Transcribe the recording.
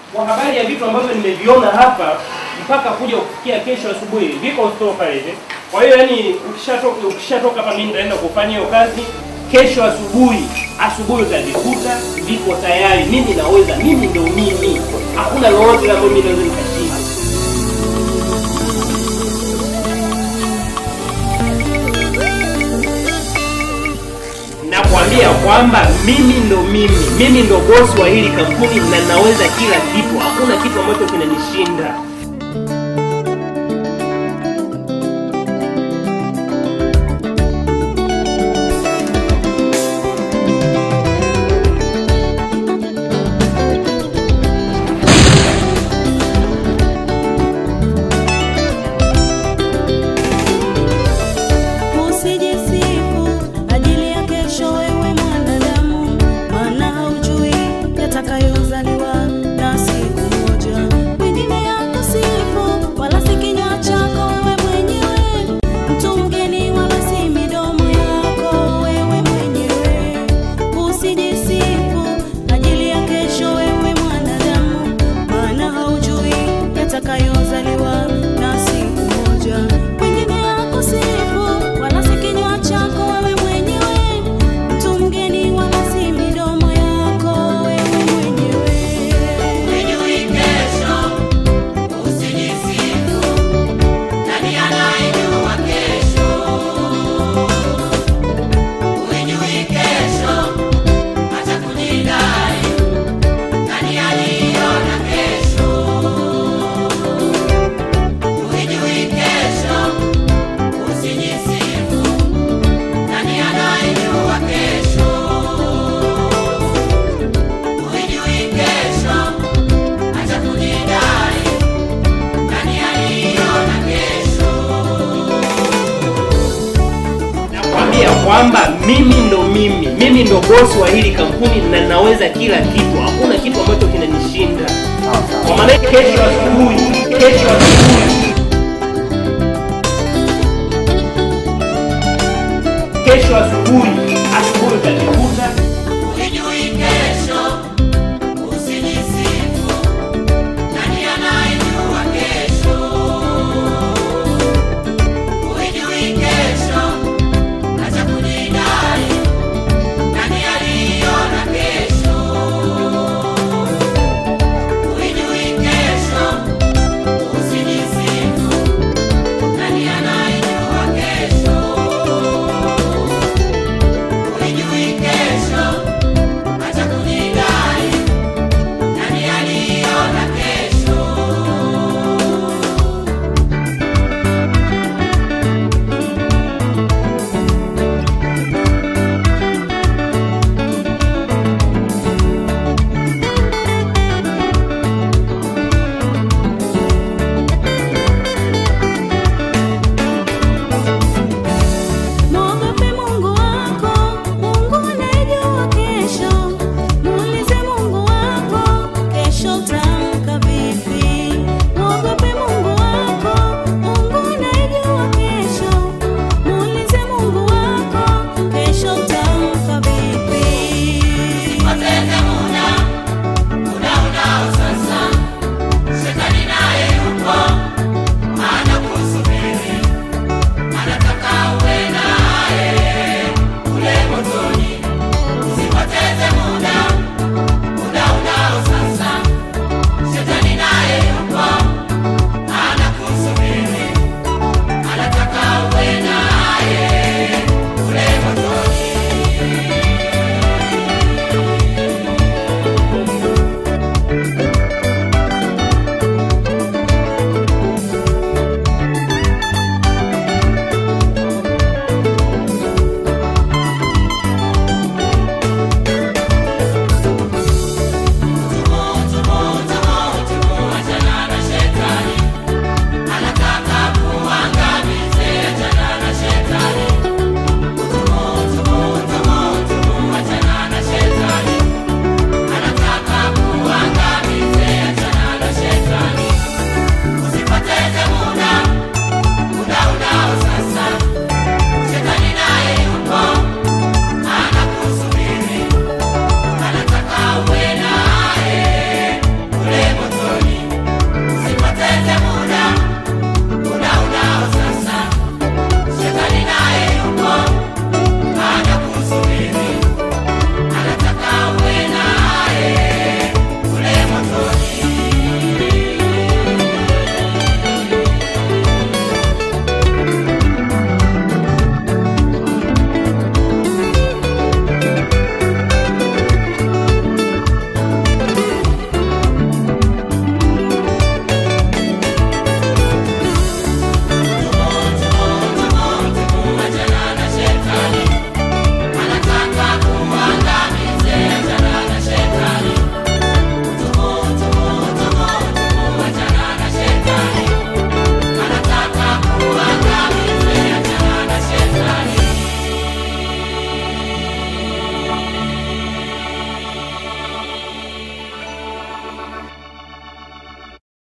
kwa habari ya vitu ambavyo nimeviona hapa mpaka kuja kufikia kesho asubuhi viko store pale hivi. Kwa hiyo yani ukishatoka ukishatoka hapa mimi nitaenda kufanya hiyo kazi kesho asubuhi. Asubuhi utavikuta viko tayari. Mimi naweza, mimi ndio mimi. Hakuna lolote ambalo mimi naweza nikashinda. Nakwambia kwamba mimi ndo mimi, mimi ndo bosi wa hili kampuni na naweza kila kitu. Hakuna kitu ambacho kinanishinda. Usijisifu ajili ya kesho, wewe mwanadamu, maana haujui yatakayozaliwa na siku moja. Wengine yakusifu, wala si kinywa chako wewe mwenyewe, mtu mgeni, wala si midomo yako wewe mwenyewe. Usijisifu ajili ya kesho, wewe mwanadamu, maana haujui yatakayozaliwa na siku moja. Wengine yakusifu, wala si kinywa chako wewe mwenyewe, mtu mgeni, wala si midomo yako wewe mwenyewe. Hujui kesho, usijisifu. Nani anayejua kesho? Hujui kesho, acha kujidai. Nani aliona kesho? Hujui kesho, usijisifu. Nani anayejua kesho? Hujui kesho, acha kujidai. Nani aliona kesho? Nakwambia kwamba mimi ndo mimi, mimi ndo bosi wa hili kampuni na naweza kila kitu. Hakuna kitu ambacho